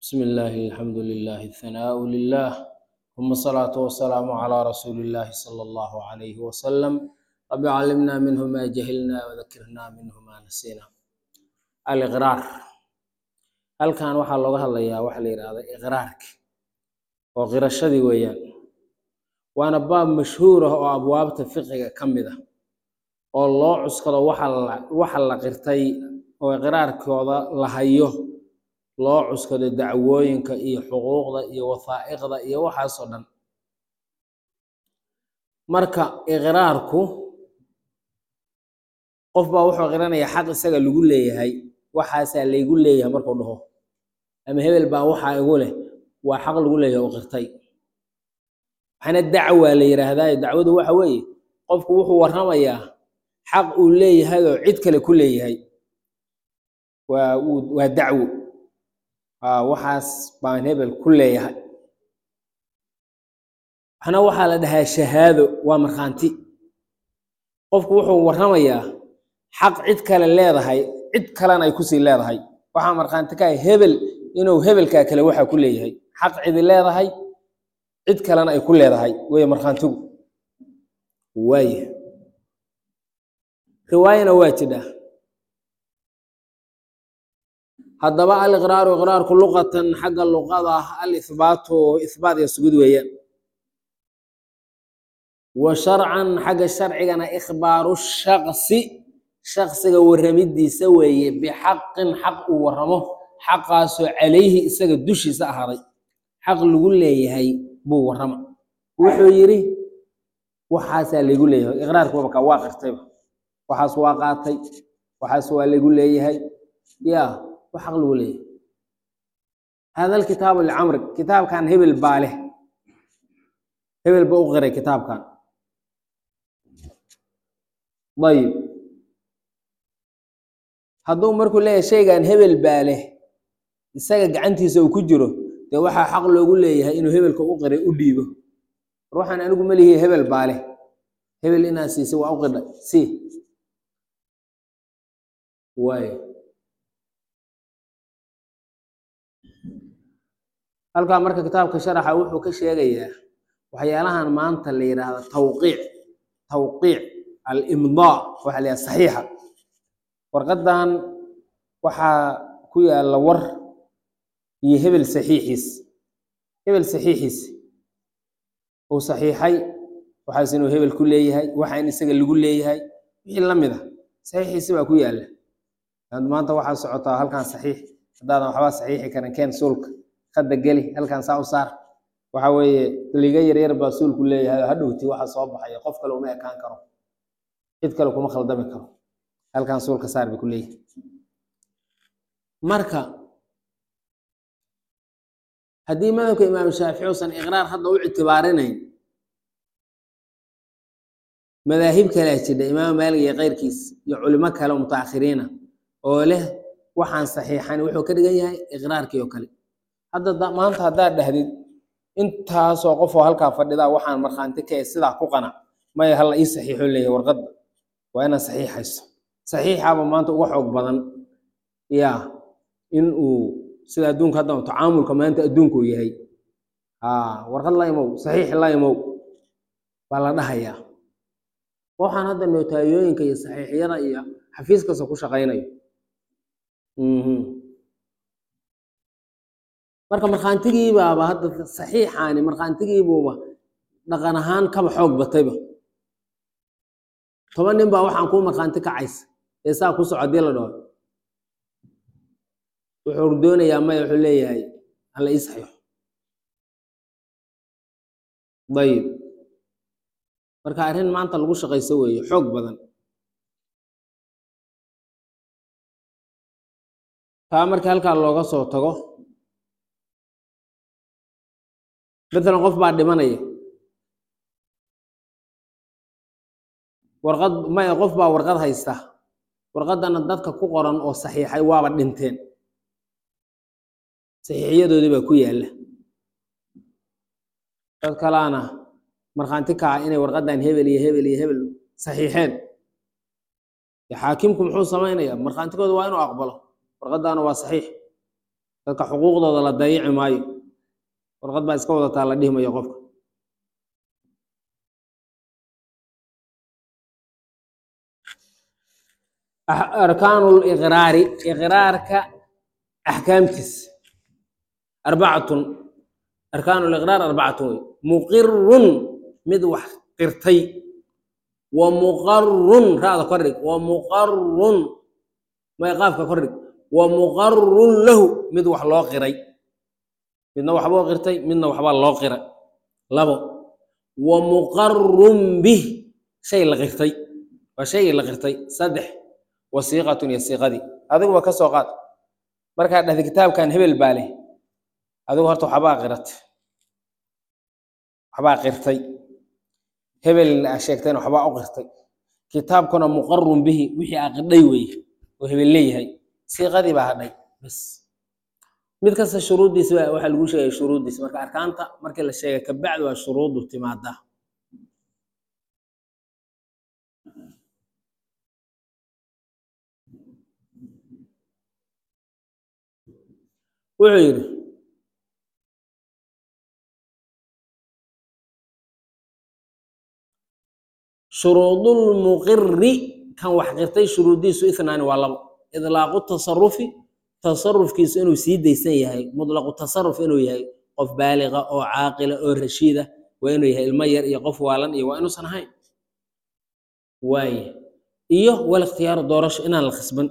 بسم الله الحمد لله الثناء لله ثم الصلاة والسلام على رسول الله صلى الله عليه وسلم رب علمنا منه ما جهلنا وذكرنا منه ما نسينا الإقرار هل كان waxaa looga hadlayaa waxa la yidhaahda iqraarka oo qirashadii weeyaan waana baab mashhuur ah oo abwaabta fiqiga ka mid ah oo loo cuskado waxa la waxa la qirtay oo iqraarkooda la hayo loo cuskado dacwooyinka iyo xuquuqda iyo wathaa'iqda iyo waxaasoo dhan marka iqraarku qof baa wuxuu qiranayaa xaq isaga lagu leeyahay waxaasaa laygu leeyahay markuu dhaho ama hebel baa waxaa igu leh waa xaq lagu leeyahay oo qirtay waxaana dacwa la yidhaahdaa dacwadu waxa weeye qofku wuxuu warramayaa xaq uu leeyahay oo cid kale ku leeyahay waa uu- waa dacwo aa waxaas baan hebel ku leeyahay waxna waxaa la dhahaa shahaado waa markhaanti qofku wuxuu warramayaa xaq cid kale leedahay cid kalena ay kusii leedahay waxaa markhaanti ka ah hebel inuu hebelkaa kale waxaa ku leeyahay xaq cidi leedahay cid kalena ay ku leedahay wey markhaantigu waaya riwaayana waa jidhaa haddaba aliqraaru iqraarku luqatan xagga luqada ah alihbaatu ihbaat iyo sugid weeyaan wa sharcan xagga sharcigana ikhbaaru shaqsi shaqsiga warramidiisa weeye bixaqin xaq uu warramo xaqaasoo calayhi isaga dushiisa ahaaday xaq lagu leeyahay buu warrama wuxuu yidhi waxaasaa laygu leeyahay iqraarku wabaka waa qirtayba waxaas waa qaatay waxaas waa laygu leeyahay ya wax xaq lagu leeyahay hada alkitaabu licamri kitaabkan hebel baa leh hebel ba u qiray kitaabkan ayib hadduu markuu leeyahay shaygan hebel baa leh isaga gacantiisa uu ku jiro dee waxaa xaq loogu leeyahay inuu hebelka u qiray u dhiibo war waxaan anigu malihi hebel baa leh hebel inaad siisay waa u qidhay si waayo halkaa marka kitaabka sharaxa wuxuu ka sheegayaa waxyaalahan maanta la yidhaahdo tawqiic tawqiic alimdaa waxa la yidhahda saxiixa warqadan waxaa ku yaalla war iyo hebel saxiixiis hebel saxiixiis uu saxiixay waxaas inuu hebel ku leeyahay waxa in isaga lagu leeyahay wixii la mid a saxiixiisi baa ku yaalla had maanta waxaa socotaa halkan saxiix haddaadan waxba saxiixi karin keen suulka hadda geli halkan saa u saar waxa weeye liga yaryar baa suulku leeyahay oo hadhowti waxa soo baxaya qof kale uma ekaan karo cid kale kuma khaldami karo halkan suulka saar bay ku leeyahay marka haddii madhabka imaam shaafici usan iqraar hadda u ictibaarinayn madaahib kalea jidha imaam maalig iyo keyrkiis iyo culimo kale oo mutaakhiriina oo leh waxaan saxiixan wuxuu ka dhigan yahay iqraarkii oo kale hadda da- maanta haddaad dhahdid intaasoo qof oo halkaa fadhidaa waxaan markhaanti ka eh sidaa ku qanac maya hala ii saxiixo leeyahay warqadda waa inaad saxiixayso saxiixaaba maanta uga xoog badan ya in uu sida adduunka hadda tacaamulka maanta adduunku uu yahay aa warqad la imow saxiix la imow baa la dhahayaa waxaan hadda notaayooyinka iyo saxiixyada iyo xafiis kasta ku shaqaynayo Mhm. marka markhaantigiibaaba hadda saxiixaani markhaantigiibuuba dhaqan ahaan kaba xoog batayba toban nin baa waxaan kuu markhaanti kacaysa ee saa ku soco hadii la dhaho wuxuu doonayaa maya wuxuu leeyahay hala ii saxiixo ayib marka arrin maanta lagu shaqayso weeye xoog badan taa marka halkaa looga soo tago matalan qof baa dhimanaya warqad maya qof baa warqad haysta warqadana dadka ku qoran oo saxiixay waaba dhinteen saxiixiyadoodii baa ku yaalla dad kalaana markhaanti kaca inay warqadan hebel iyo hebel iyo hebel saxiixeen dee xaakimku muxuu samaynayaa markhaantigooda waa inuu aqbalo warqadaana waa saxiix dadka xuquuqdooda la dayici maayo warqad baa iska wadataa la dhihi mayo qofka arkaanu liqraari iqraarka axkaamtiis arbacatun arkaanu liqraar arbacatun wey muqirun mid wax qirtay wa muqarun raada kordhig wa muqarun mayqaafka kordhig wa muqarun lahu mid wax loo qiray midna waxbuu qirtay midna waxbaa loo qiray labo wa muqarun bih shay la qirtay waa shaygii la qirtay saddex wasiiqatun iyo siiqadii adiguba ka soo qaad markaad dhahda kitaabkan hebel baa leh adigu horta waxbaa qiratay waxbaa qirtay hebelna aa sheegtayna waxbaa u qirtay kitaabkuna muqarun bihi wixii aa qidhay weeye oo hebel leeyahay siiqadii baa hadhay bas mid kasta shuruuddiisa baa waxaa lagu sheegaya shuruuddiisa marka arkaanta markii la sheegay kabacdi waa shuruuddu timaadaa wuxuu yidhi shuruudulmuqiri kan wax qirtay shuruuddiisu ithnaani waa labo idlaaqu tasarufi tasarufkiisu inuu sii daysan yahay mutlaqu tasaruf inuu yahay qof baaliqa oo caaqila oo rashiida waa inuu yahay ilmo yar iyo qof waalan iyo waa inuusan ahayn waaye iyo wal ikhtiyaaru doorasho inaan la khasban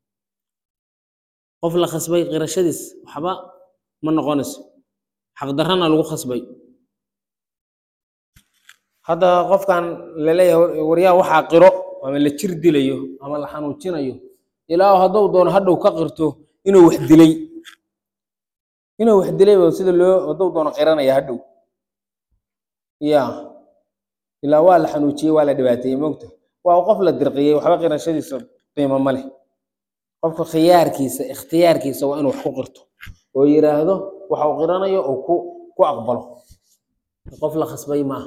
qof la khasbay qirashadiis waxba ma noqonayso xaqdarrana lagu khasbay hadda qofkan laleeyahay waryaa waxaa qiro ama la jir dilayo ama la xanuujinayo ilaa hadduu doono hadhow ka qirto inuu wax dilay inuu wax dilay ba sida loo hadduu doono qiranaya hadhow ya ilaa waa la xanuujiyey waa la dhibaateeyey moogta waa qof la dirqiyey waxba qirashadiisa qiimo ma leh qofka khiyaarkiisa ikhtiyaarkiisa waa inuu wax ku qirto oo yiraahdo waxa uu qiranayo oo ku ku aqbalo qof la khasbay maaha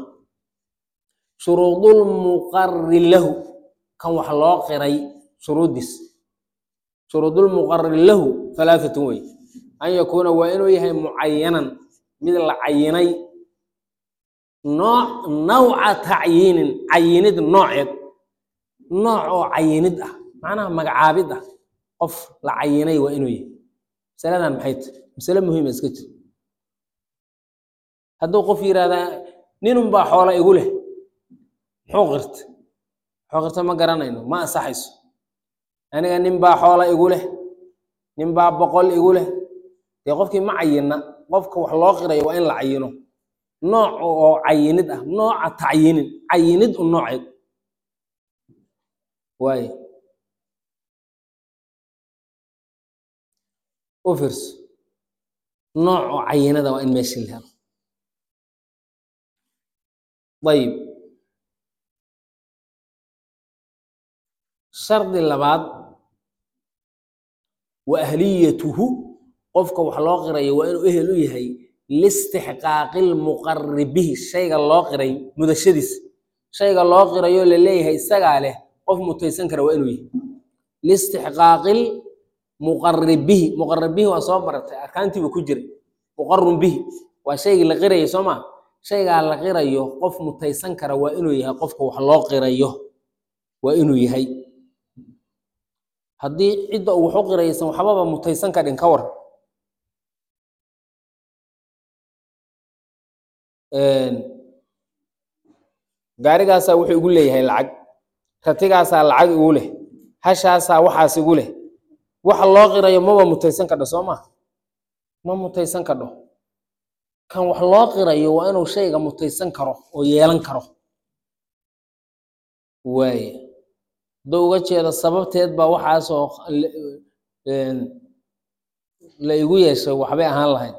shuruudulmuqari lahu kan wax loo qiray shuruuddiis shuruudulmuqari lahu halaatatun wey an yakuuna waa inuu yahay mucayanan mid la cayinay nooc nawca tacyiinin cayinid nooceed nooc oo cayinid ah macnaha magacaabid ah qof la cayinay waa inuu yahay masaladan maxay tahy masale muhiima iska jir hadduu qof yidhahdaa ninun baa xoola igu leh muxuu qirta muxuu qirta ma garanayno ma ansaxayso aniga nin baa xoola igu leh nin baa boqol igu leh dee qofkii ma cayina qofka wax loo qirayo waa in la cayino nooc oo cayinid ah nooca tacyinin cayinid u nooceed waaye u fiirso nooc oo cayinada waa in meesha la helo ayib shardi labaad wa ahliyatuhu qofka wax loo qirayo waa inuu ehel u yahay listixqaaqi lmuqari bihi shayga loo qiray mudashadiis shayga loo qirayo laleeyahay isagaa leh qof mutaysan kara waa inuu yahay listixqaaqil muqari bihi muqari bihi waa soo baratay arkaantiiba ku jiray muqarun bihi waa shaygii la qirayay soo maa shaygaa la qirayo qof mutaysan kara waa inuu yahay qofka wax loo qirayo waa inuu yahay haddii cidda uu wax u qiraysan waxbaba mutaysan kadhin ka war gaarigaasaa wuxuu igu leeyahay lacag ratigaasaa lacag igu leh hashaasaa waxaas igu leh waxa loo qirayo maba mutaysan kadho soo maa ma mutaysan kadho kan wax loo qirayo waa inuu shayga mutaysan karo oo yeelan karo waaye hadduu uga jeedo sababteed baa waxaasoo la igu yeeshay waxbay ahaan lahayd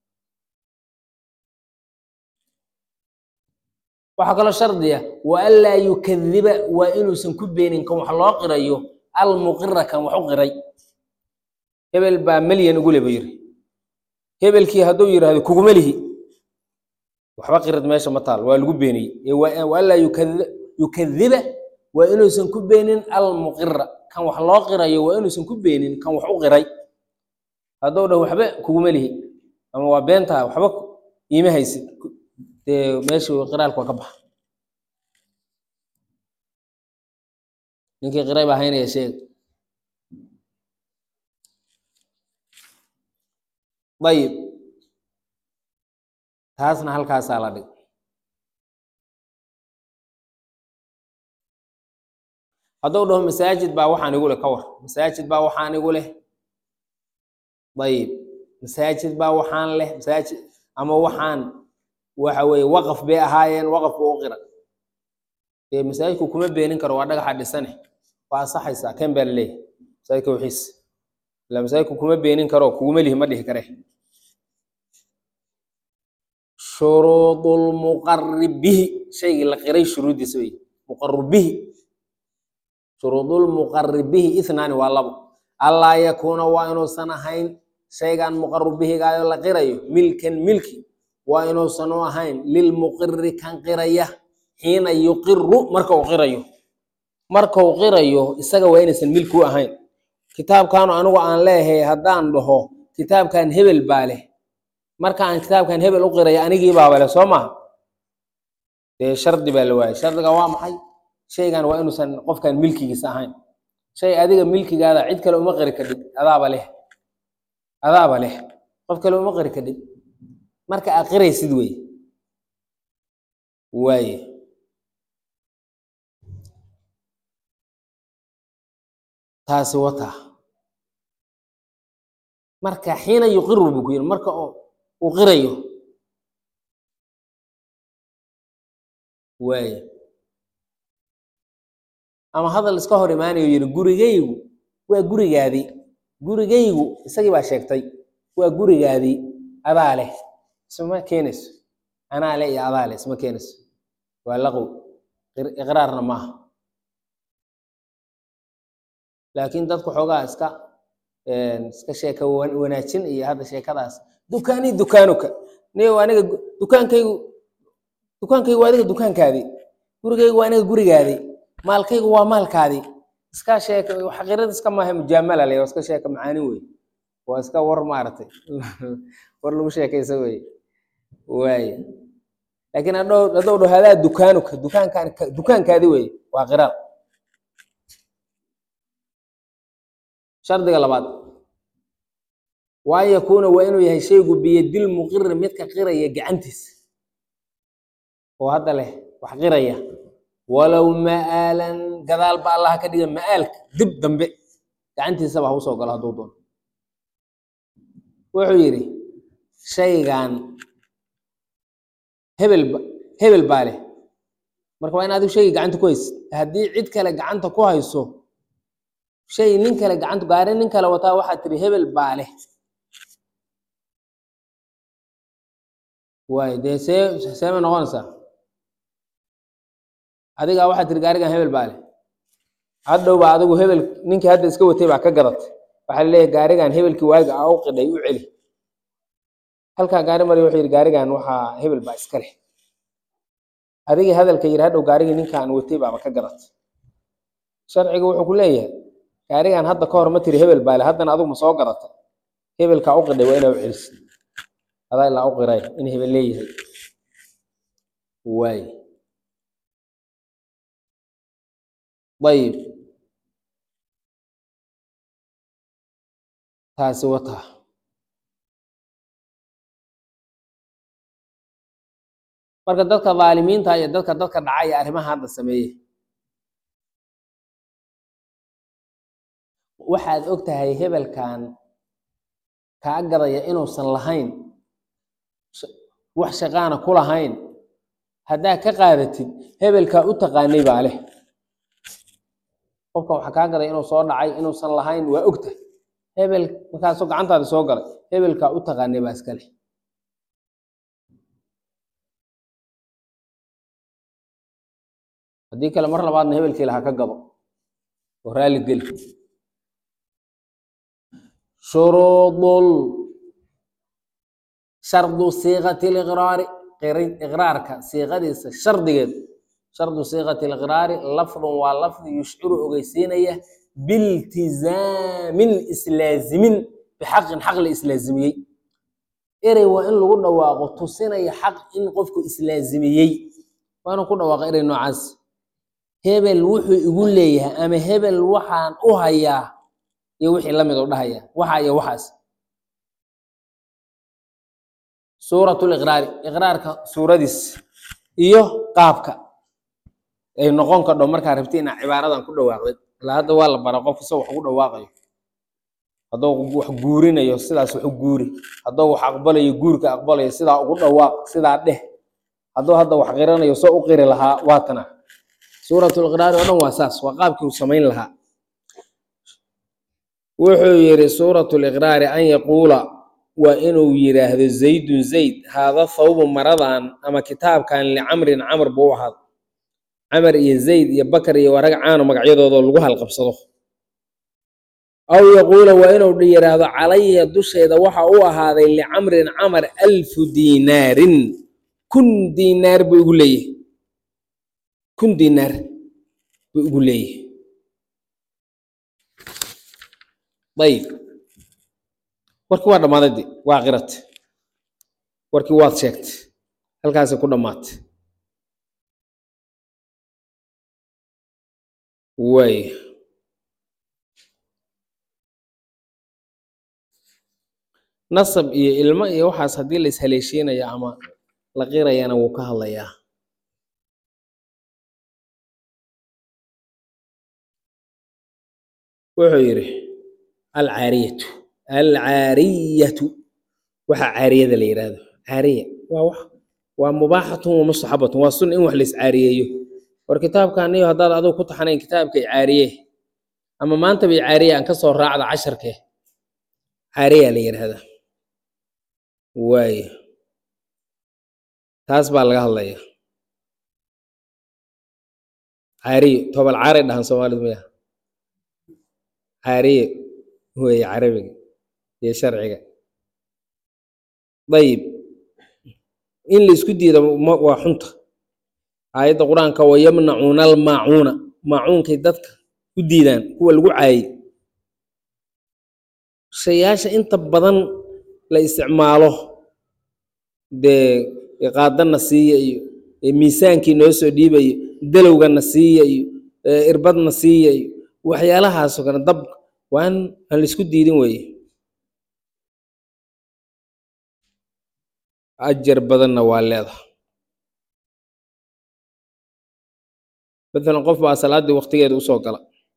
waxaa kaloo shardiya wa anlaa yukadiba waa inuusan ku beenin kan wax loo qirayo almuqira kan wax u qiray hebel baa melyan igu le ba yiri hebelkii hadduu yidhaahdo kuguma lihi waxba qirad meesha ma taal waa lagu beeniyey wa anlaa yukadiba waa inuusan ku beenin almuqira kan wax loo qirayo waa inuusan ku beenin kan wax u qiray hadduu dhah waxba kuguma lihi ama waa beentaa waxba iima haysid dee meeshii qiraalku waa ka baxa ninkii qiray baa haynaya sheega ayib taasna halkaasaa la dhig hadduu dhaho masaajid baa waxaan igu leh ka war masaajid baa waxaan igu leh ayib masaajid baa waxaan leh masaajid ama waxaan waxa weeye waqaf bay ahaayeen waqaf buu u qira dee masaajidku kuma beenin karo waa dhagaxa dhisane waa asaxaysaa ken baa laleeyahay masaajidka wixiis ila masaajidku kuma beenin karo kuguma lihi ma dhihi kare shuruudulmuqarib bihi shaygii la qiray shuruuddiisa wey muqarib bihi shuruudulmuqarib bihi ithnaani waa labo allaa yakuuna waa inuusan ahayn shaygan muqarib bihigaayo la qirayo milkan milki waa inuusan u ahayn lilmuqiri kan qiraya xiina yuqiru marka uu qirayo marka uu qirayo isaga waa inaysan milki u ahayn kitaabkaanu anigu aan leeyahay haddaan dhaho kitaabkan hebel baa leh marka aan kitaabkan hebel u qirayo anigii baaba leh soo maha dee shardi baa la waayay shardiga waa maxay shaygan waa inuusan qofkan milkigiisa ahayn shay adiga milkigaada cid kale uma qiri kadhib adaaba leh adaaba leh qof kale uma qiri kadhib marka aad qiraysid wey waaye taasi wata marka xiina yuqiru buu ku yidhi marka uu qirayo waaye ama hadal iska hor imaanayo yidhi gurigaygu waa gurigaadii gurigaygu isagii baa sheegtay waa gurigaadii adaa leh isma keenayso anaa leh iyo adaa leh isma keenayso waa laqow iqraarna maaha laakiin dadku xoogaa iska iska sheeka wanaajin iyo hadda sheekadaas dukaanii dukaanuka niyow aniga dukaankaygu dukaankaygu waa adiga dukaankaadii gurigaygu waa aniga gurigaadii maalkaygu waa maalkaadii iska sheeka xaqirad iska maaha mujaamala le waa iska sheeka macaanin wey waa iska war maaragtay war lagu sheekaysa wey waaye laakiin hadhow haddou dhaho hadaa dukaanuka dukaankaan dukaankaadi wey waa qiraar shardiga labaad waa yakuuna waa inuu yahay shaygu biyadil muqiri midka qiraya gacantiisa oo hadda leh wax qiraya walow ma'aalan gadaal ba allaha ka dhiga ma'aalka dib dambe gacantiisaba ha usoo galo hadduu doono wuxuu yidhi shaygan hebel hebel baa leh marka waa in adigu shayga gacanta ku haysid haddii cid kale gacanta ku hayso shay nin kale gacanta gaari nin kale wataa waxaad tiri hebel baa leh waay dee see seema noqonaysaa adigaa waxaad tiri gaarigan hebel baa leh hadhow baa adigu hebel ninkii hadda iska watay baa ka gadatay waxaa laleeyahay gaarigan hebelkii waaga a u qidhay u celi halkaa gaari mari wuxuu yidhi gaarigan waxaa hebel baa iska leh adigii hadalka yidhi hadhow gaarigii ninkaan watay baaba ka gadatay sharciga wuxuu ku leeyahay gaarigan hadda ka hor ma tiri hebel baa leh haddana adigu ma soo gadatay hebelkaa u qidhay waa inaa u celisid adaa ilaa u qiray in hebel leeyahay waay ayib taasi wata marka dadka dhaalimiinta iyo dadka dadka dhaca iyo arrimaha hadda sameeye waxaad og tahay hebelkan kaa gadaya inuusan lahayn wax shaqaana ku lahayn haddaa ka qaadatid hebelkaa u taqaanay baa leh qofka waxaa kaa gaday inuu soo dhacay inuusan lahayn waa ogta hebel markaasoo gacantaadi soo galay hebelkaa u taqaanay baa iska leh haddii kale mar labaadna hebelkii laha ka gado oo raalli geli shuruudul shardu siiqati liqraari iqraarka siiqadiisa shardigeed shardu siiqati liqraari lafdun waa lafdi yushciru ogeysiinaya biltizaamin islaazimin bixaqin xaq la islaazimiyey erey waa in lagu dhawaaqo tusinaya xaq in qofku islaazimiyey waa inuu ku dhawaaqa erey noocaas hebel wuxuu igu leeyahay ama hebel waxaan u hayaa iyo wixii la mid u dhahaya waxa iyo waxaas suuratul iqraari iqraarka suuradiis iyo qaabka ay noqon kadho markaa rabti inaa cibaaradan ku dhawaaqdid ilaa hadda waa la bara qof isagoo wax ugu dhawaaqayo hadduu wax guurinayo sidaas wax u guuri hadduu wax aqbalayo guurka aqbalayo sidaa ugu dhawaaq sidaa dheh hadduu hadda wax qiranayo soo u qiri lahaa waatana suuratul iqraari oo dhan waa saas waa qaabkii uu samayn lahaa wuxuu yidhi suuratul iqraari an yaquula waa inuu yidhaahdo zaydun zayd haada thawbu maradan ama kitaabkan licamrin camr buu u ahaada camar iyo zayd iyo bakar iyo warag caano magacyadooda lagu halqabsado aw yaquula waa inuu yidhaahdo calaya dusheeda waxa u ahaaday licamrin camar alfu diinaarin kun diinaar buu igu leeyahay kun diinaar buu igu leeyahay ayib warkii waa dhammaaday de waa qirate warkii waad sheegtay halkaasay ku dhammaatay waay nasab iyo ilmo iyo waxaas haddii la ishaleeshiinaya ama la qirayana wuu ka hadlayaa wuxuu yidhi alcaariyatu alcaariyatu waxa caariyada la yidhaahdo caariya waa wax waa mubaaxatun wa mustaxabatun waa sun in wax la iscaariyeeyo war kitaabkan iyo haddaad adigu ku taxanayn kitaabkay caariye ama maanta bay caariye aan ka soo raacda casharkee caariya la yidhaahdaa waayo taas baa laga hadlaya caariyo tobal caaray dhahan soomaalidu maya caariye weeye carabiga iyo sharciga dayib in la isku diida waa xunta aayadda qur-aanka wa yamnacuuna almaacuuna maacuunkay dadka u diidaan kuwa lagu caayey shayaasha inta badan la isticmaalo dee qaadana siiya iyo miisaankii noo soo dhiibayo dalowgana siiya iyo irbadna siiya iyo waxyaalahaasoo kale dab waa in aan la isku diidin weeye ajar badanna waa leedahay maalan qof baa salaaddii waktigeeda usoo gala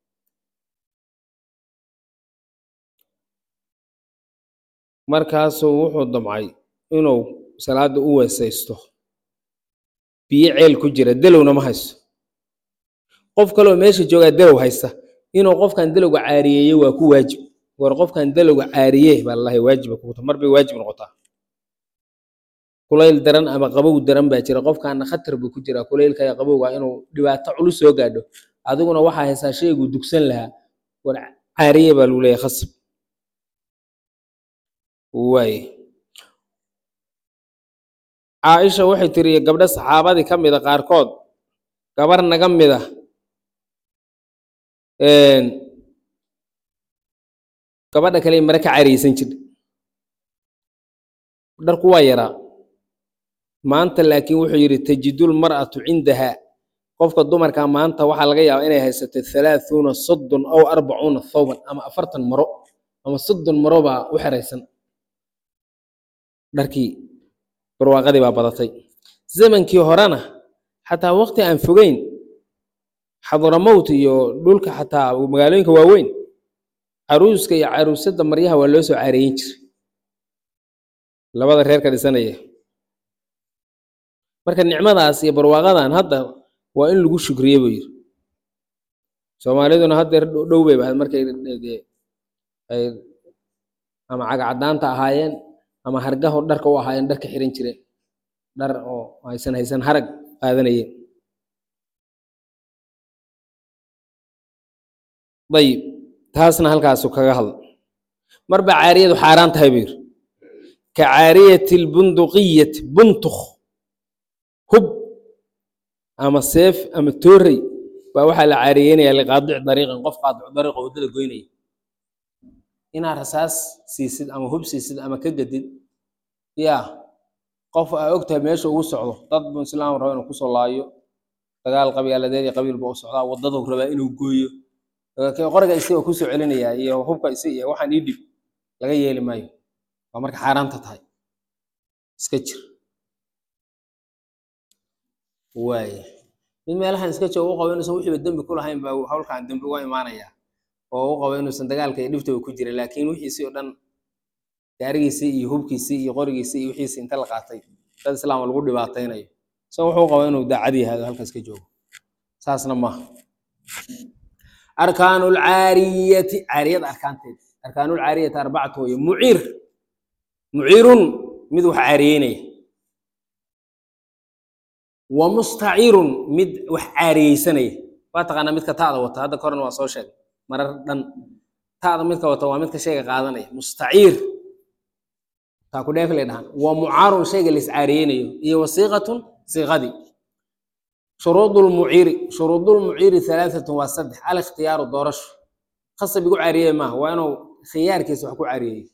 markaasuu wuxuu damcay inuu salaadda u weesaysto biyo ceel ku jira delowna ma haysto qof kaloo meesha joogaa delow haysta inuu qofkan delowga caariyeeye waa ku waajib war qofkan delowga caariye baa lalahay waajiba kuguta mar bay waajib noqotaa kulayl daran ama qabow daran baa jira qofkaana khatar buu ku jiraa kulaylka iyo qabowga inuu dhibaato culus soo gaadho adiguna waxaa haysaa shayguu dugsan lahaa war caariye baa lagu leeyahay khasab waay caaisha waxay tiri gabdho saxaabadii ka mida qaarkood gabar naga mida gabadha kale mare ka cariyeysan jirta dharku waa yaraa maanta laakiin wuxuu yidhi tajidul mar'atu cindaha qofka dumarka maanta waxaa laga yaabaa inay haysato halaaثuuna soddon aw arbacuuna thawban ama afartan maro ama soddon maro baa u xeraysan dharkii barwaaqadii baa badatay zamankii horena xataa waqti aan fogeyn xadramowt iyo dhulka xataa magaalooyinka waaweyn caruuska iyo caruusadda maryaha waa loo soo caareeyin jiray labada reerka dhisanaya marka nicmadaas iyo barwaaqadan hadda waa in lagu shukriye buu yiri soomaaliduna haddeer dhow bay ahayd markay ay ama cagacadaanta ahaayeen ama hargaho dharka u ahaayeen dharka xiran jireen dhar oo haysan haysan harag qaadanayeen dayib taasna halkaasu kaga hadla marba caariyadu xaaraan tahay buu yiri ka caariyati lbunduqiyati buntukh hub ama seef ama toorey baa waxaa la caariyeynaya liqaadic dariiqin qof qaadicu dariiqa waddada goynaya inaad rasaas siisid ama hub siisid ama ka gadid ya qof aa ogtahay meesha ugu socdo dad buu islaam raba inuu kusoo laayo dagaal qabyaaladeed iyo qabiil buu u socdaa waddaduu rabaa inuu gooyo laakiin qoriga isi oo kusoo celinayaa iyo hubka isi iyo waxaan ii dhib laga yeeli maayo waa marka xaaraanta tahay iska jir waaya mid meelahan iska jooga u qabo inuusan wixiiba dembi ku lahayn baa hawlkan dembi uga imaanaya oo u qabo inuusan dagaalka iyo dhiftaba ku jirin laakiin wixiisii oo dhan gaarigiisii iyo hubkiisii iyo qorigiisii iyo wixiisii inta la qaatay dad islaama lagu dhibaataynayo so wuxuu qabo inuu daacad yahay oo halkaas ka joogo saasna maaha arkaanu lcaariyati caariyada arkaanteed arkaanu lcaariyati arbacatu weye muciir muciirun mid wax caariyeynaya wa mustacirun mid wax caariyeysanaya waa taqaanaa midka taada wata hadda korena waa soo sheegay marar dhan taada midka wata waa midka shayga qaadanaya mustaciir taa ku dheef lay dhahaan wa mucaarun shayga la iscaariyeynayo iyo wasiiqatun siiqadii shuruud lmuciiri shuruud lmuciiri halaaatun waa saddex alikhtiyaaru doorasho khasab igu caariyey maaha waa inuu khiyaarkiisa wax ku caariyeeyo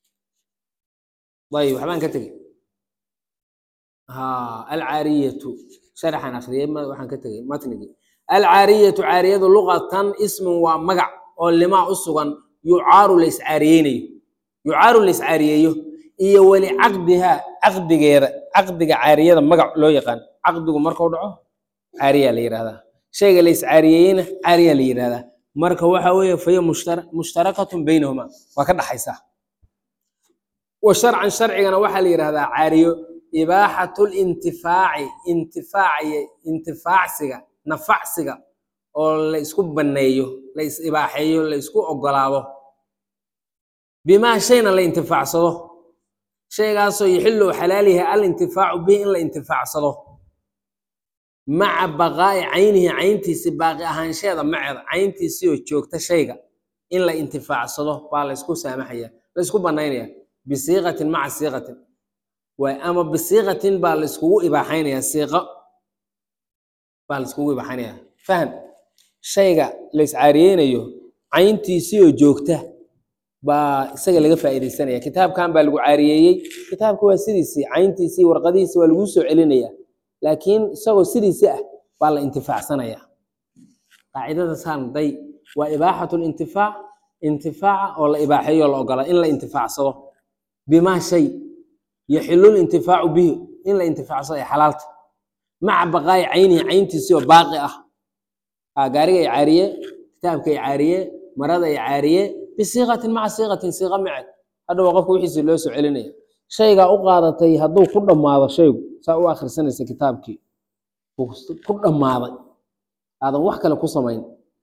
ayib waxbaan ka tegey ha alcaariyatu sharaxan akriyey waxaan ka tegey matnigii alcaariyatu caariyadu luqatan ismun waa magac oo limaa u sugan yucaaru la iscaariyeynayo yucaaru la iscaariyeeyo iyo weli caqdihaa caqdigeeda caqdiga caariyada magac loo yaqaan caqdigu markuu dhaco caariyaa la yidhahdaa shayga la iscaariyeeyena caariyaa la yidhahdaa marka waxa weeye fahiya mushtara- mushtarakatun baynahuma waa ka dhaxaysaa wa sharcan sharcigana waxaa la yidhahdaa caariyo ibaaxatu lintifaaci intifaaciy intifaacsiga nafacsiga oo la isku banneeyo la is ibaaxeeyo la isku ogolaado bimaa shayna la intifaacsado shaygaasoo yaxillu xalaal yahay alintifaacu bihi in la intifaacsado maca baqaa'i caynihi cayntiisi baaqi ahaansheeda maceeda cayntiisii oo joogta shayga in la intifaacsado baa la ysku saamaxaya la ysku banaynaya bisiiqatin maca siiqatin waay ama bisiiqatin baa la iskugu ibaaxaynaya siiqo baa la iskugu ibaaxaynaya fahan shayga la iscaariyeynayo cayntiisii oo joogta baa isaga laga faa'iidaysanaya kitaabkan baa lagu caariyeeyey kitaabka waa sidiisii cayntiisii warqadihiisi waa laguu soo celinaya laakiin isagoo sidiisi ah baa la intifaacsanaya qaacidada saanday waa ibaaxatu lintifaac intifaaca oo la ibaaxeeyo la ogola in la intifaacsado bimaa shay yaxilu lintifaacu bihi in la intifaacsado ay xalaalta maca baqaa'i caynihi cayntiisii oo baaqi ah aa gaariga ay caariye kitaabka ay caariye marada ay caariye bisiiqatin maca siiqatin siiqa maceed hadha waa qofka wixiisii loo soo celinaya shaygaa u qaadatay hadduu ku dhammaado shaygu saa u akhrisanaysa kitaabkii uu ku dhammaaday aadan wax kale ku samayn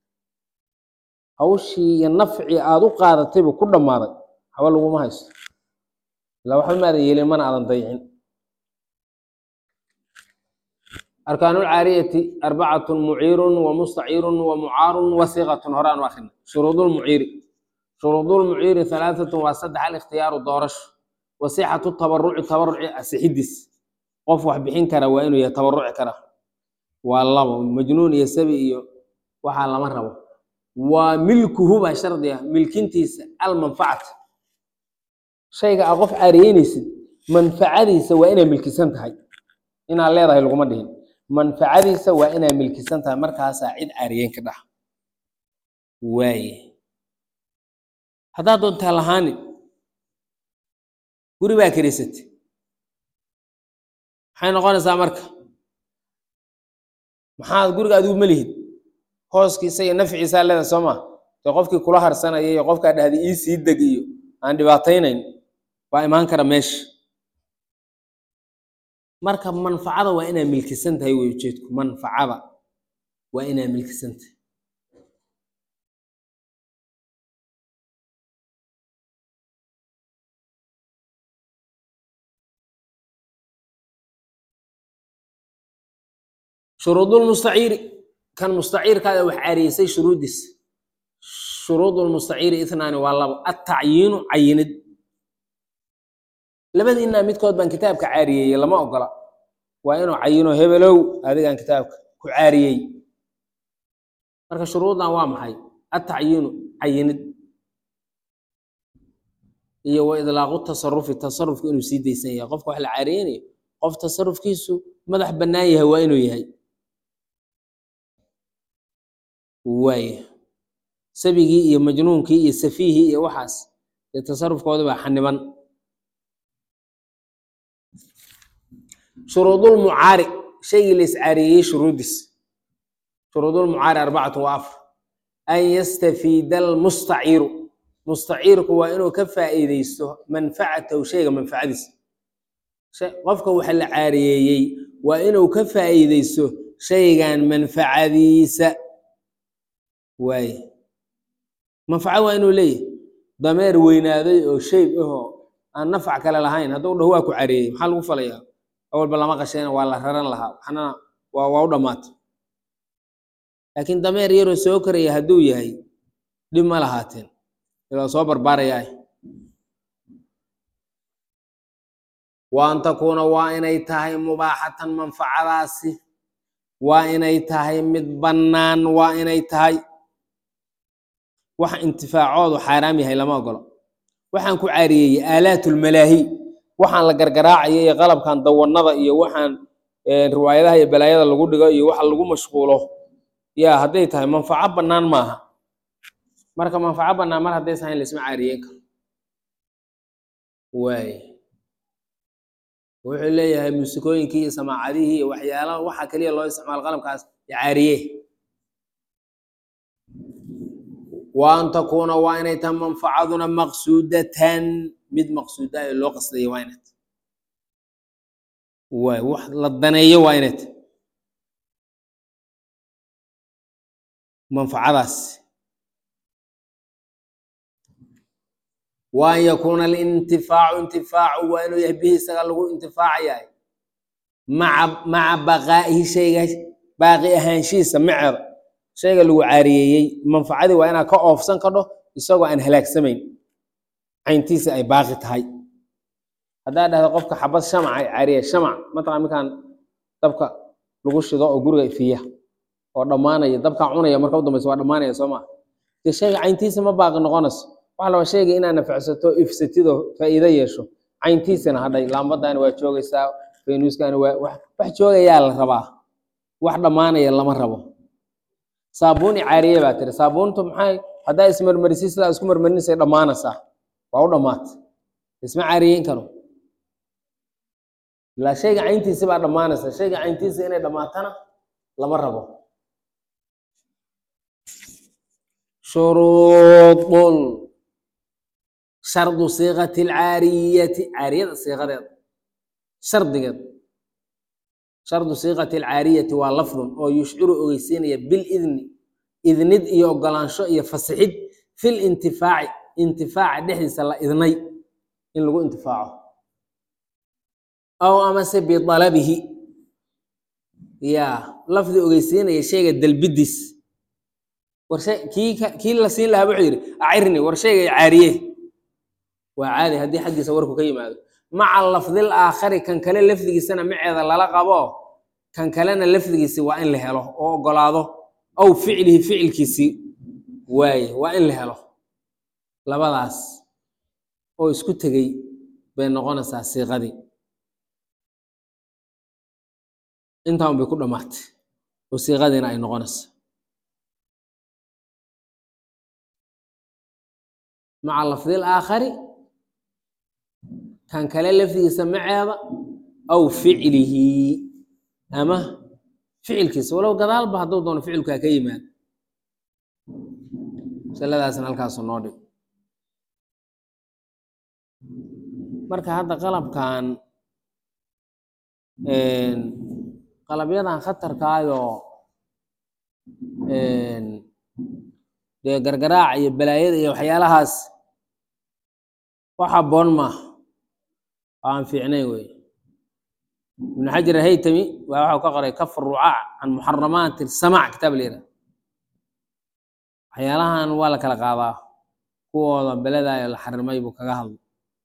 hawshii iyo nafcii aad u qaadataybu ku dhammaaday haba laguma haysto ilaa waxba maadan yeelin mana aadan dayicin arkaanu lcaariyati arbacatun muciirun wa mustaciirun wa mucaarun wa siiqatun hore aan u akhrina shuruudulmuciiri shuruudulmuciiri halaatatun waa saddex alikhtiyaaru doorasho wasixatu tabaruci tabaruci asixidiis qof wax bixin kara waa inuu yahay tabaruci kara waa labo majnuun iyo sabi iyo waxaa lama rabo waa milkuhu baa shardi ah milkintiisa almanfacata shayga aa qof caariyeynaysid manfacadiisa waa inay milkisan tahay inaad leedahay laguma dhihin manfacadiisa waa inay milkisan tahay markaasaa cid caariyeyn ka dhax waaye haddaad doontaa lahaani guri baa keriisatay maxay noqonaysaa marka maxaad guriga adigu ma lihid hooskiisa iyo nafciisaa leedahay soo ma dee qofkii kula harsanaya iyo qofkaa dhahda ii sii deg iyo aan dhibaataynayn waa imaan kara meesha marka manfacada waa inaa milkisan tahay wey ujeedku manfacada waa inaa milkisan tahay shuruudulmustaciiri kan mustaciirkaada wax caariyeysay shuruuddiis shuruudulmustaciiri ithnaani waa labo attacyiinu cayinid labadiinaa midkood baan kitaabka caariyeeyey lama ogola waa inuu cayino hebelow adigaan kitaabka ku caariyey marka shuruuddan waa maxay attacyiinu cayinid iyo wa idlaaqu tasarufi tasarufka inuu sii daysan yahay qofka wax la caariyeynayo qof tasarufkiisu madax bannaan yahay waa inuu yahay waaya sabigii iyo majnuunkii iyo safiihii iyo waxaas dee tasarufkooda baa xaniban shuruudulmucaari shaygii la iscaariyeeyey shuruuddiis shuruudulmucaari arbacatu wa afar an yastafiida almustaciiru mustaciirku waa inuu ka faa'iideysto manfacatahu shayga manfacadiisa qofka waxa la caariyeeyey waa inuu ka faa'iideysto shaygan manfacadiisa waaye manfaco waa inuu leeyahay dameer weynaaday oo shayb ahoo aan nafac kale lahayn hadduu dhaho waa ku careeyey maxaa lagu falayaa awalba lama qashayna waa la raran lahaa waxna waa waa u dhammaatay laakiin dameer yaroo soo koraya hadduu yahay dhib ma lahaateen ilaa soo barbaarayaa wa an takuuna waa inay tahay mubaaxatan manfacadaasi waa inay tahay mid bannaan waa inay tahay wax intifaacoodu xaaraam yahay lama ogolo waxaan ku caariyeeyey aalaatulmalaahi waxaan la gargaraacayo iyo qalabkan dawanada iyo waxaan riwaayadaha iyo balaayada lagu dhigo iyo waxa lagu mashquulo yaa hadday tahay manfaco bannaan maaha marka manfaco bannaan mar haddaysan hayn laisma caariyeyn karo waay wuxuu leeyahay muusikooyinkii iyo samaacadihii iyo waxyaalaha waxa keliya loo isticmaalo qalabkaas caariye wa an takuuna waa inay tahay manfacaduna maqsuudatan mid maqsuuda ee loo qasdayo waa inay tahay waay wax la daneeyo waa inay tahay manfacadaas wa an yakuuna alintifaacu intifaacu waa inuu yahay bihi isaga lagu intifaacayahay maca maca baqaa'ihi shayga baaqi ahaanshihiisa maceeda shayga lagu caariyeeyey manfacadii waa inaad ka oofsan kadho isagoo aan halaagsamayn cayntiisa ay baaqi tahay haddaa dhahda qofka xabad shamac ay caariye shamac mataqan markaan dabka lagu shido oo guriga ifiya oo dhammaanaya dabkaa cunaya marka u dambaysa waa dhammaanaya soo maa dee shayga cayntiisa ma baaqi noqonayso waxa laba shayga inaad nafacsato ifsatidoo faa'iido yeesho cayntiisana hadhay laambadaani waa joogaysaa faynuuskaani waa wax joogayaa la rabaa wax dhammaanaya lama rabo saabuuni caariye baa tiri saabuuntu maxay haddaa ismarmarisi sidaa isku marmarinaysa dhammaanaysaa waa u dhammaata isma caariyeyn karo ilaa shayga cayntiisi baa dhammaanaysa shayga cayntiisa inay dhammaatana lama rabo shuruudun shardu siiqati alcaariyati caariyada siiqadeeda shardigeed shardu siiqati alcaariyati waa lafdun oo yushciru ogeysiinaya bilidni idnid iyo ogolaansho iyo fasixid fil intifaaci intifaaca dhexdiisa la idnay in lagu intifaaco aw amase bidalabihi ya lafdi ogeysiinaya shayga dalbidiis war shay kii kii la siin lahaa wuxuu yidhi acirni war shayga caariye waa caadi haddii xaggiisa warku ka yimaado maca lafdil aakhari kan kale lafdigiisana maceeda lala qabo kan kalena lafdigiisi waa in la helo oo ogolaado aw ficlihi ficilkiisii waaye waa in la helo labadaas oo isku tegey bay noqonaysaa siiqadii intaan bay ku dhammaatay oo siiqadiina ay noqonaysaa maca lafdil aakhari kan kale lafdigiisa maceeda aw ficlihi ama ficilkiisa walow gadaalba hadduu doono ficilkaa ka yimaado masaladaasna halkaasu noo dhig marka hadda qalabkan qalabyadan khatarkaayoo dee gargaraaca iyo balaayada iyo waxyaalahaas wax habboon maaha oo aan fiicnayn wey ibnu xajar haytami waa waxau ka qoray kaf rucaac can muxaramaati samac kitaab la yidhaha waxyaalahan waa la kala qaadaa kuwooda beledaayo la xarimay buu kaga hadlay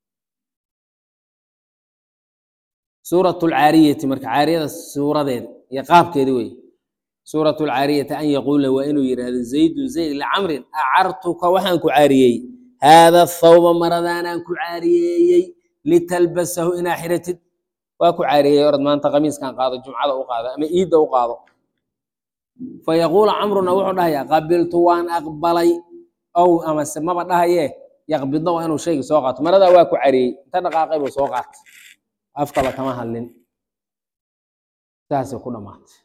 suurat lcaariyati marka caariyada suuradeeda iyo qaabkeeda wey suurat lcaariyati an yaquula waa inuu yidhaahdo zaydun zayd licamrin acartuka waxaan ku caariyey haada thawba maradaanaan ku caariyeeyey litalbasahu inaa xiratid waa ku caariyeeyey orad maanta qamiiskan qaado jumcada u qaado ama iidda u qaado fayaquulu camruna wuxuu dhahayaa qabiltu waan aqbalay ow amase maba dhahaye yaqbidna waa inuu shayga soo qaato maradaa waa ku cariyey inta dhaqaaqay buu soo qaatay afkaba kama hadlin saasay ku dhammaatay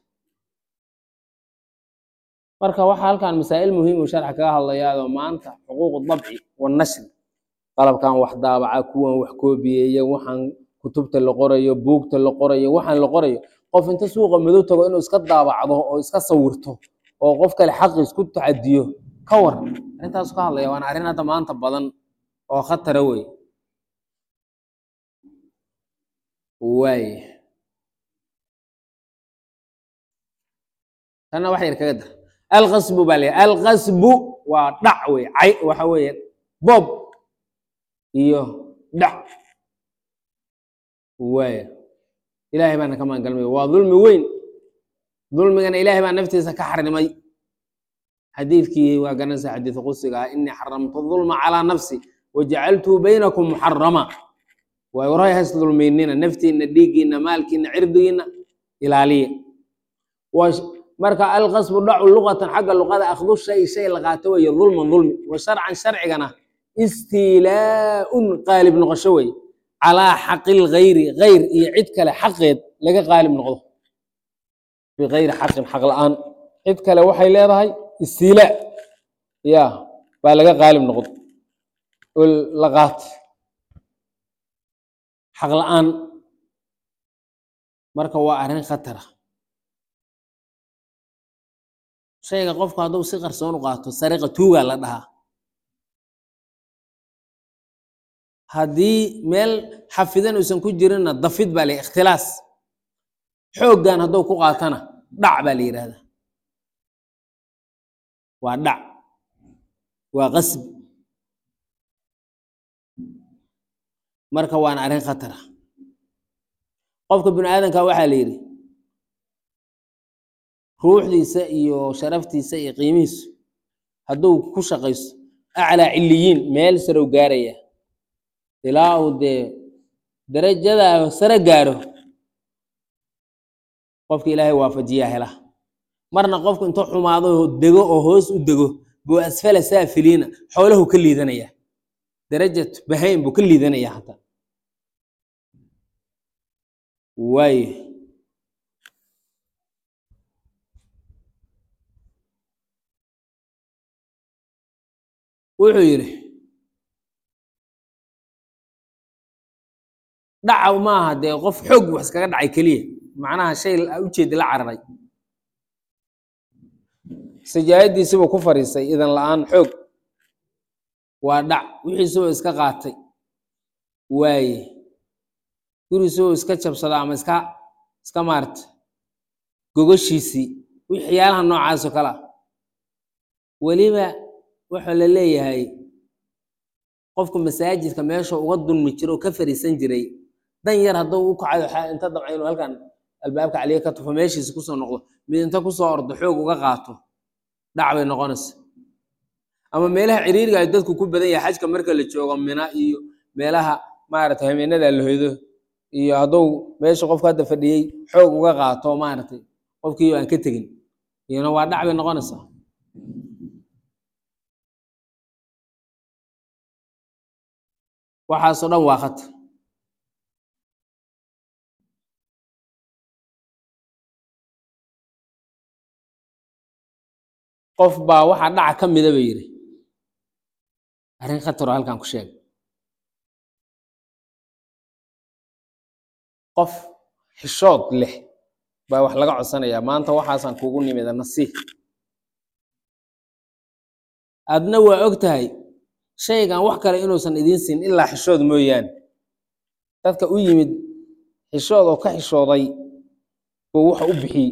marka waxaa halkan masaa'il muhiim uu sharxa kaga hadlayaadoo maanta xuquuqu dabci wanashri qalabkan wax daabaca kuwan wax koobiyeeya waxaan kutubta la qorayo buugta la qorayo waxaan la qorayo qof inta suuqa madow tago inuu iska daabacdo oo iska sawirto oo qof kale xaqi isku tacadiyo ka war arrintaasu ka hadlaya waana arrin hadda maanta badan oo khatara wey waay tanna wax yar kaga dar alqasbu baa leeyahay alqasbu waa dhac wey cay waxa weeye bob iyo dhac waaya ilaahay baana ka maangalmay waa dulmi weyn dulmigana ilaahay baa naftiisa ka xarimay xadiidkii waa garanaysa xadiidu qusiga ah inii xaramtu dulma calaa nafsi wajacaltuu baynakum muxarama waay warhay hays dulmaynina naftiina dhiiggiina maalkiina cirdigiina ilaaliya marka alqasbu dhacu luqatan xagga luqada akhdu shay shay la qaato weeye dulman dulmi wa sharcan sharcigana istiilaaun qaalib noqosho wey calaa xaqil gayri gayr iyo cid kale xaqeed laga qaalib noqdo bigayri xaqin xaq la-aan cid kale waxay leedahay istiilaa ya baa laga qaalib noqdo oo la qaat xaq la-aan marka waa arrin khatara shayga qofku hadduu si qarsoon u qaato sariqa tuugaa la dhahaa haddii meel xafidan uusan ku jirinna dafid baa la ikhtilaas xooggan hadduu ku qaatana dhac baa la yidhahdaa waa dhac waa qasbi marka waana arrin khatara qofka bini aadanka waxaa la yidhi ruuxdiisa iyo sharaftiisa iyo qiimihiisu hadduu ku shaqayso aclaa ciliyiin meel sarow gaaraya ilaa uu dee darajadaa sare gaaro qofka ilaahay waafajiyaa hela marna qofku intuu xumaado dego oo hoos u dego buu asfala saafiliina xoolahu ka liidanaya darajat bahayn buu ka liidanaya hataa waayo wuxuu yidhi dhacaw maaha dee qof xoog wax iskaga dhacay keliya macnaha shay ujeedi la cararay sajaayadiisibuu ku fariisay idan la-aan xoog waa dhac wixiisibuu iska qaatay waaye guriisibuu iska jabsada ama iska iska maarta gogoshiisii waxyaalaha noocaasoo kale ah weliba waxaa la leeyahay qofku masaajidka meesha uga dulmi jiro oo ka fariisan jiray dan yar hadduu u kacayo inta dabca inuu halkan albaabka caliya ka tufo meeshiisa kusoo noqdo mid inta kusoo ordo xoog uga qaato dhac bay noqonaysa ama meelaha ciriiriga ay dadku ku badan yahay xajka marka la joogo mina iyo meelaha maaragtay habeenada la hoydo iyo hadduu meesha qofku hadda fadhiyey xoog uga qaato maaragtay qofkii aan ka tegin iyana waa dhac bay noqonaysaa waxaasoo dhan waa khatar qof baa waxaa dhaca ka mida ba yidhi arrin khataroo halkan ku sheegay qof xishood leh baa wax laga codsanayaa maanta waxaasaan kugu nimida nasiih adna waa og tahay shaygan wax kale inuusan idiin siin ilaa xishood mooyaane dadka u yimid xishood oo ka xishooday buu waxa u bixiyey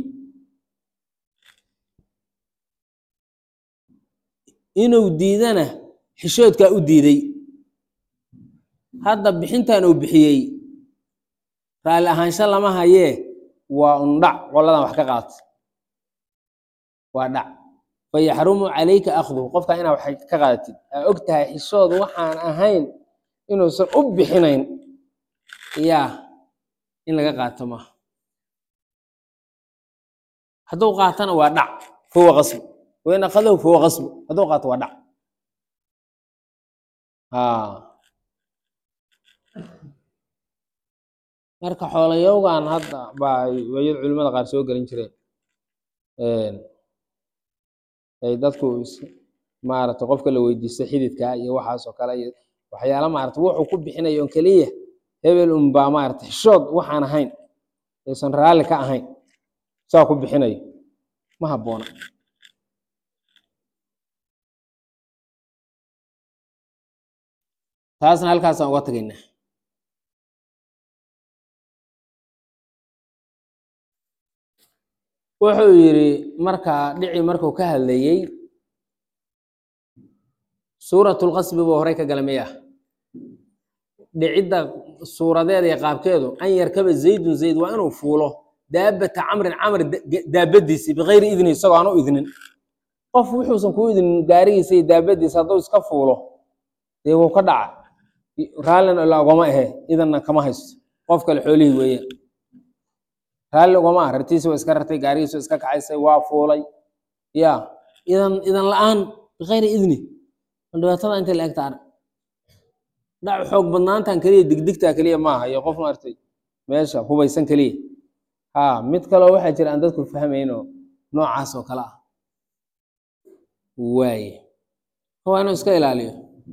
inuu diidana xishoodkaa u diiday hadda bixintan uu bixiyey raalli ahaansho lama hayee waa un dhac qoladan wax ka qaata waa dhac fayaxrumu calayka akhduhu qofka inaa wax ka qaadatid aa og tahay xishoodu waxaan ahayn inuusan u bixinayn yaa in laga qaato maaha hadduu qaatana waa dhac fahuwa qasbu wain akhadahu fahuwa qasbu hadduu qaato waa dhac marka xoolayowgan hadda baa wayad culimada qaar soo gelin jireen ay dadku maaragtay qofka la weydiisto xididka iyo waxaas oo kale iyo waxyaala maarata wuxuu ku bixinayo on keliya hebel unbaa maarata xishood waxaan ahayn aysan raalli ka ahayn saa ku bixinayo ma habboona taasna halkaasaan uga tagaynaa wuxuu yidhi markaa dhici markuu ka hadlayey suuratulqasbi buu horey ka gala miyah dhicidda suuradeeda iyo qaabkeedu an yarkaba zaydun zayd waa inuu fuulo daabata camrin camr daabadiisii bikayri idni isagoo aan u idnin qof wuxuusan kuu idnin gaarigiisa iyo daabadiisa hadduu iska fuulo dee wuu ka dhaca raallina ila ogama ahe idanna kama haysto qof kale xoolihii weeyaan raalli ugama ah rartiisi waa iska rartay gaarigiisu iska kacaysay waa fuulay ya idan idan la-aan bikayri idni dhibaatada inta la egta arag dhac xoog badnaantan keliya digdigtaa keliya maaha iyo qof maartay meesha hubaysan keliya ha mid kaloo waxaa jira aan dadku fahmaynoo noocaas oo kale ah waaye waa inuu iska ilaaliyo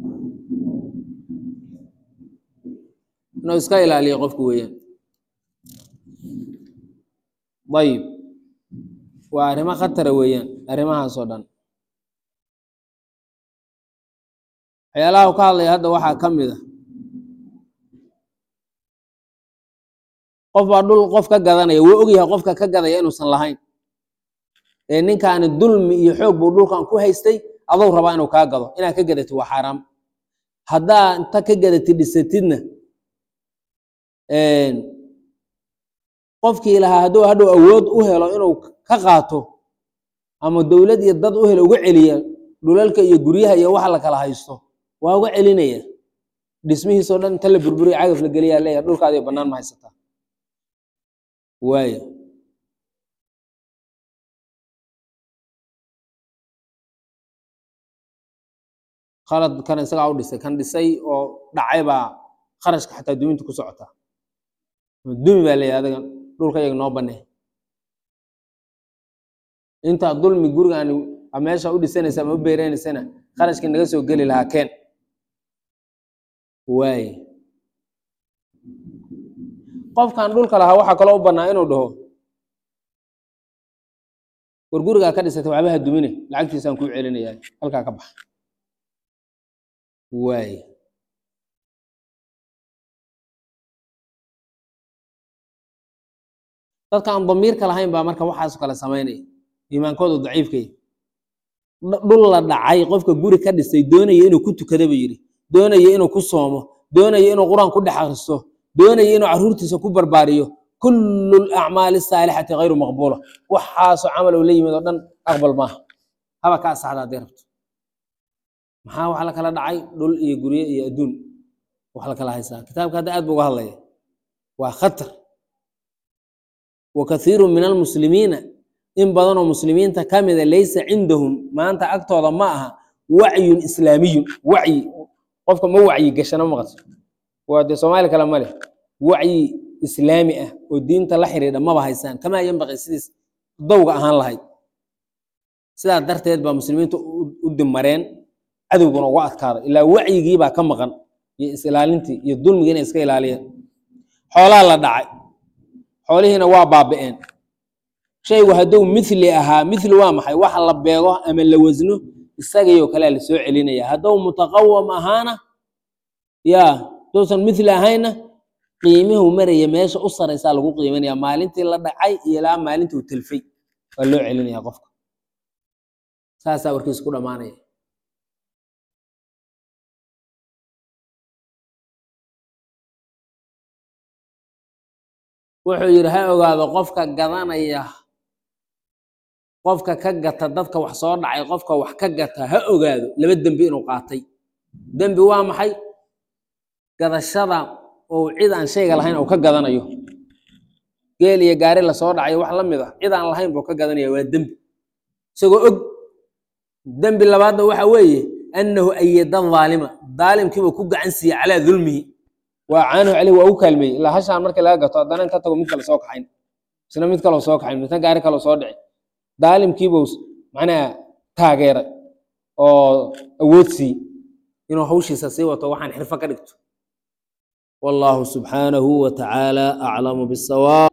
inuu iska ilaaliyo qofku weeyaan ayib waa arrimo khatara weeyaan arrimahaas oo dhan waxyaalaha u ka hadlaya hadda waxaa ka mid a qof baa dhul qof ka gadanaya wuu ogyahay qofka ka gadaya inuusan lahayn ee ninkaani dulmi iyo xoog buu dhulkan ku haystay adou rabaa inuu kaa gado inaad ka gadatid waa xaaraam haddaa inta ka gadatid dhisatidna qofkii lahaa hadduu hadhow awood u helo inuu ka qaato ama dowlad iyo dad u helo uga celiya dhulalka iyo guryaha iyo waxa la kala haysto waa uga celinaya dhismihiisoo dhan inta la burburiya cagaf la geliyaa leeyahay dhulkaadiyo bannaan ma haysataa waayo khalad kan isagaa u dhisay kan dhisay oo dhacay baa kharashka xataa duminta ku socotaa dumi baa leeyahay adiga dhulka iyaga noo banee intaa dulmi gurigaan meesha u dhisanaysa ama u beereynaysana kharashkii naga soo geli lahaa keen waaye qofkan dhulka lahaa waxaa kaloo u bannaa inuu dhaho war gurigaa ka dhisatay waxbaha dumine lacagtiisaan kuu celinayaa halkaa ka baxa waaye dadka aan damiirka lahayn baa marka waxaaso kale samaynaya iimaankoodu daciifkay dhul la dhacay qofka guri ka dhisay doonaya inuu ku tukada ba yidhi doonaya inuu ku soomo doonaya inuu qur-aan ku dhex akristo doonaya inuu caruurtiisa ku barbaariyo kullu lacmaali asaalixati hayru maqbuula waxaasoo camal oo la yimid oo dhan aqbal maaha haba ka asaxda hadday rabto maxaa wax la kala dhacay dhul iyo gurye iyo adduun wax la kala haysaa kitaabka hadda aad bu uga hadlaya waa khatar wa kathiiru min almuslimiina in badanoo muslimiinta ka mida laysa cindahum maanta agtooda ma aha wacyun islaamiyun wacyi qofka ma wacyi gashana maqaso waa dee soomaali kale ma leh wacyi islaami ah oo diinta la xidhiidha maba haysaan kamaa yanbaqi sidiis dowga ahaan lahayd sidaa darteed baa muslimiinta u dimareen cadowguna uga adkaada ilaa wacyigiibaa ka maqan iyo is-ilaalintii iyo dulmigii inay iska ilaaliyeen xoolaa la dhacay xoolihiina waa baabi'een shaygu hadduu mithli ahaa mithli waa maxay waxa la beego ama la wasno isagayoo kalea la soo celinaya hadduu mutaqawam ahaana yaa hadduusan mithli ahayna qiimihuu maraya meesha u saraysaa lagu qiimanaya maalintii la dhacay iyo ilaa maalintii uu telfay waa loo celinaya qofka saasaa warkiis ku dhammaanaya wuxuu yidhi ha ogaado qofka gadanaya qofka ka gata dadka wax soo dhacay qofka wax ka gata ha ogaado laba dembi inuu qaatay dembi waa maxay gadashada oo cid aan shayga lahayn uu ka gadanayo geel iyo gaari lasoo dhacayo wax la mid ah cid aan lahayn buu ka gadanaya waa dembi isagoo og dembi labaadna waxa weeye annahu ayada aalima daalimkiiba ku gacan siiyey calaa dulmihi waa caanahu caleyh waa u kaalmeeyey ilaa hashaan markii laga gato haddana in ka tago mid kale soo kaxayn isna mid kaloo soo kaxayn midna gaari kaloo soo dhici daalimkiibuu macnaha taageeray oo awood siiyey inuu hawshiisa sii wato waxaan xirfo ka dhigto والله سبحانه وتعالى أعلم بالصواب